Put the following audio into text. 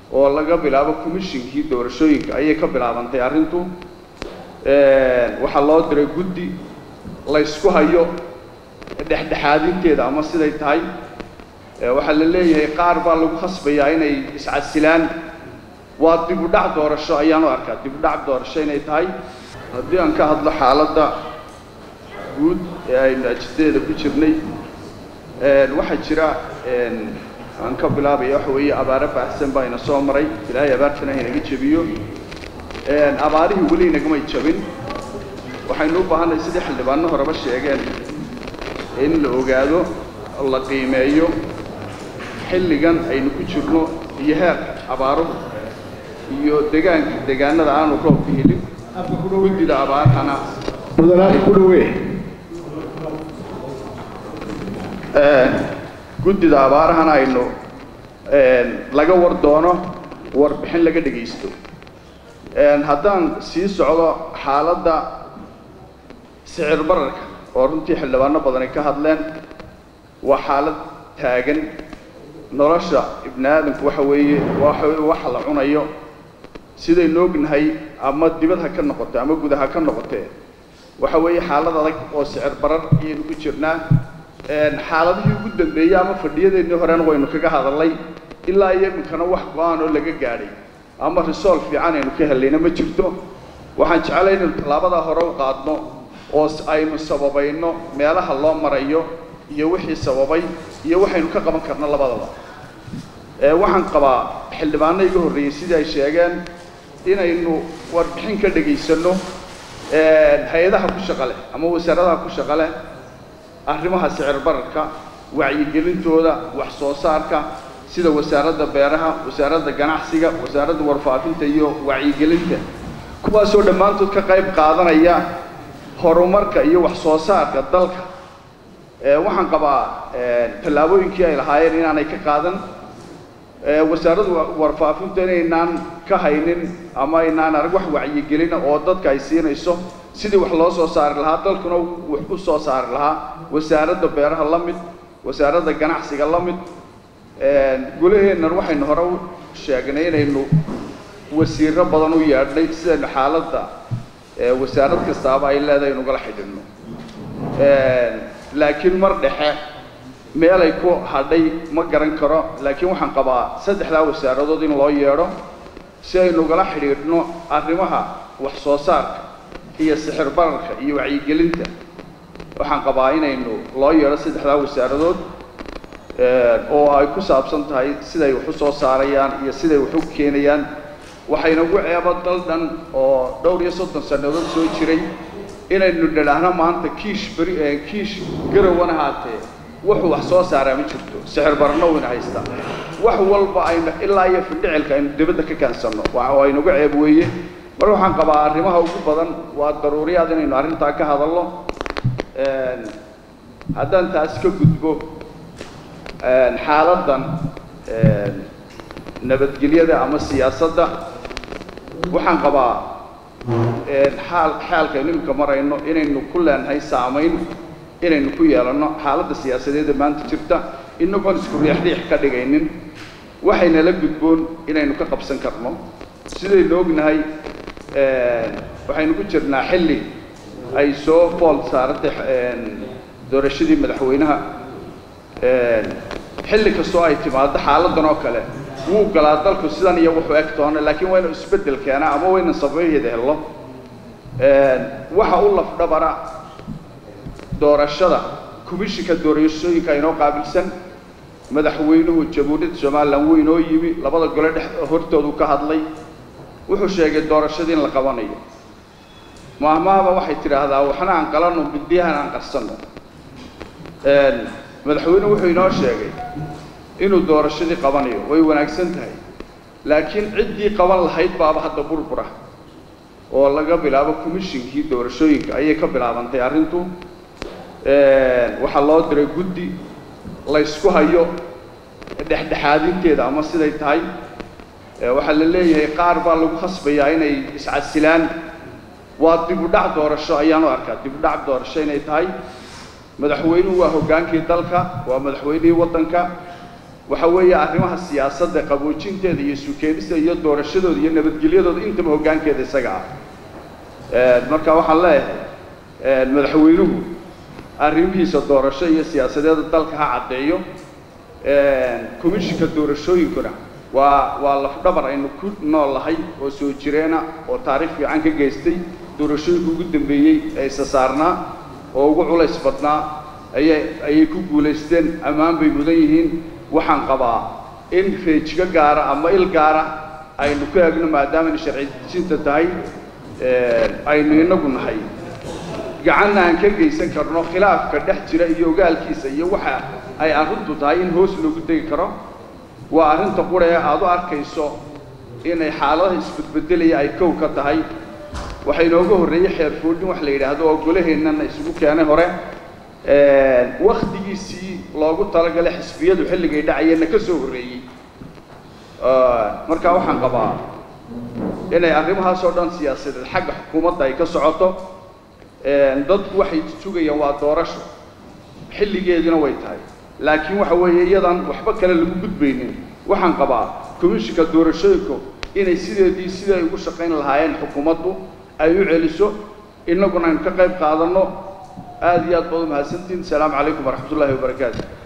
oo laga bilaabo commishinkii doorashooyinka ayay ka bilaabantay arrintu waxaa loo diray guddi laysku hayo dhexdhexaadinteeda ama siday tahay waxaa la leeyahay qaar baa lagu khasbayaa inay iscasilaan waa dib u dhac doorasho ayaan u arkaa dib u dhac doorasho inay tahay haddii aan ka hadlo xaaladda guud ee aynu ajidadeeda ku jirnay waxaa jira aan ka bilaabaya waxa weeye abaaro baahsan baa ina soo maray ilaahay abaartana inaga jebiyo abaarihii weli inagamay jabin waxaynu u baahannahay sidii xildhibaano horeba sheegeen in la ogaado la qiimeeyo xilligan aynu ku jirno iyo heerka abaaruhu iyo degaanka deegaanada aanu roobka helin guddida abaarhana mudanaadka ku dhawee guddida abaarahana aynu laga war doono warbixin laga dhegaysto haddaan sii socdo xaaladda sicir bararka oo runtii xildhibaano badani ka hadleen waa xaalad taagan nolosha ibni aadamku waxa weeye waxa weye waxa la cunayo sidaynu ognahay ama dibad ha ka noqote ama guda ha ka noqotee waxa weeye xaalad adag oo sicir barar ayaynu ku jirnaa xaaladihii ugu dambeeyey ama fadhiyadeennii horena waynu kaga hadalnay ilaa iyo iminkana wax go-aan oo laga gaadhay ama resolve fiican aynu ka helayna ma jirto waxaan jeclay inaynu tallaabadaa hore u qaadno oo aynu sababayno meelaha loo marayo iyo wixii sababay iyo waxaynu ka qaban karno labadaba waxaan qabaa xildhibaano iga horreeyey sidii ay sheegeen inaynu warbixin ka dhegaysanno hay-adaha ku shaqa leh ama wasaaradaha ku shaqa leh arrimaha sicir bararka wacyigelintooda wax soo saarka sida wasaaradda beeraha wasaaradda ganacsiga wasaaradda warfaafinta iyo wacyigelinta kuwaasoo dhammaantood ka qayb qaadanaya horumarka iyo wax soo saarka dalka waxaan qabaa tallaabooyinkii ay lahaayeen inaanay ka qaadan wasaaradda warfaafinta inaynaan ka haynin ama aynaan arag wax wacyigelina oo dadka ay siinayso sidii wax loo soo saari lahaa dalkuna wax u soo saari lahaa wasaaradda beeraha la mid wasaaradda ganacsiga la mid gulaheennan waxaynu hore u sheegnay inaynu wasiiro badan u yeedhnay sidaynu xaaladda wasaarad kastaaba ay leedahay inugala xidhinno laakiin mar dhexe meelay ku hadhay ma garan karo laakiin waxaan qabaa saddexdaa wasaaradood in loo yeedho si aynu ugala xidhiidhno arrimaha wax soo saarka iyo sixir bararka iyo wacyigelinta waxaan qabaa inaynu loo yeedho saddexdaa wasaaradood oo ay ku saabsan tahay siday wax u soo saarayaan iyo siday wax u keenayaan waxaynagu ceebo dal dhan oo dhowr iyo soddon sannadood soo jiray inaynu dhidhaahno maanta kiish beri kiish garawana haatee wuxuu wax soo saaraa ma jirto sixir barno wayna haystaa wax walba aynu ilaa iyo fidhicilka aynu dibadda ka kaansanno waa inagu ceeb weeye mar waxaan qabaa arrimaha ugu badan waa daruuriyaad inaynu arrintaa ka hadalno haddaan taas ka gudbo xaaladdan nabadgelyada ama siyaasadda waxaan qabaa xaal xaalkaynu iminka marayno inaynu ku leenahay saamayn inaynu ku yeelanno xaaladda siyaasadeeda maanta jirta inagoon isku riixriix ka dhigaynin waxaynala gudboon inaynu ka qabsan karno sidaynu ognahay waxaynu ku jirnaa xilli ay soo fool saaratay doorashadii madaxweynaha xilli kastoo ay timaado xaaladdan oo kale wuu galaa dalku sidan iyo wuxuu eg toona laakiin waynu isbeddel keenaa ama waynu sababaheeda helno waxa u lafdhabara doorashada komishinka doorashooyinka inoo qaabilsan madaxweynuhu jamhuuriyadda somalilan wuu inoo yimi labada gole dhex hortoodu ka hadlay wuxuu sheegay doorashadii in la qabanayo maahmaaba waxay tidhaahdaa waxna aan qalanno midyahan aan qarsanno madaxweynuhu wuxuu inoo sheegay inuu doorashadii qabanayo way wanaagsan tahay laakiin ciddii qaban lahayd baaba hadda burbura oo laga bilaabo commishinkii doorashooyinka ayay ka bilaabantay arrintu waxaa loo diray guddi laysku hayo dhexdhexaadinteeda ama siday tahay waxaa la leeyahay qaar baa lagu khasbayaa inay iscasilaan waa dib u dhac doorasho ayaan u arkaa dib u dhac doorasho inay tahay madaxweynuhu waa hoggaankii dalka waa madaxweynihii waddanka waxa weeye arrimaha siyaasadda qaboojinteeda iyo sukeenista iyo doorashadooda iyo nabadgelyadooda intaba hoggaankeeda isaga ah marka waxaan leeyahay madaxweynuhu arrimihiisa doorasho iyo siyaasadeeda dalka ha caddeeyo commishinka doorashooyinkuna waa waa lafdhabar aynu ku nool lahay oo soo jireena oo taariikh fiican ka geystay doorashooyinka ugu dambeeyey ee isa saarnaa oo ugu culays badnaa ayay ayay ku guulaysteen ammaan bay mudan yihiin waxaan qabaa in feejigo gaara ama il gaara aynu ku eegno maadaamaynu sharci dejinta tahay aynu inagu nahay gacanna aan ka geysan karno khilaafka dhex jira iyo ogaalkiisa iyo waxa ay arrintu tahay in hoos loogu tegi karo waa arrinta qura ee aad u arkayso inay xaaladaha isbedbedelaya ay kow ka tahay waxaa inooga horreeyey xeerfoodhin wax la yidhaahdo oo golaheennana isugu keenay hore wakhtigiisii loogu talagalay xisbiyadu xilligay dhacayeenna ka soo horreeyey marka waxaan qabaa inay arrimahaas oo dhan siyaasadeed xagga xukuumadda ay ka socoto dadku waxay sugayaan waa doorasho xilligeedina way tahay laakiin waxa weeye iyadan waxba kale lagu gudbaynin waxaan qabaa commishinka doorashooyinku inay sideedii siday ugu shaqayn lahaayeen xukuumaddu ay u celiso innaguna aynu ka qayb qaadanno aada iyo aad baad u mahadsantihin asalaamu calaykum waraxmat ullahi wabarakaatu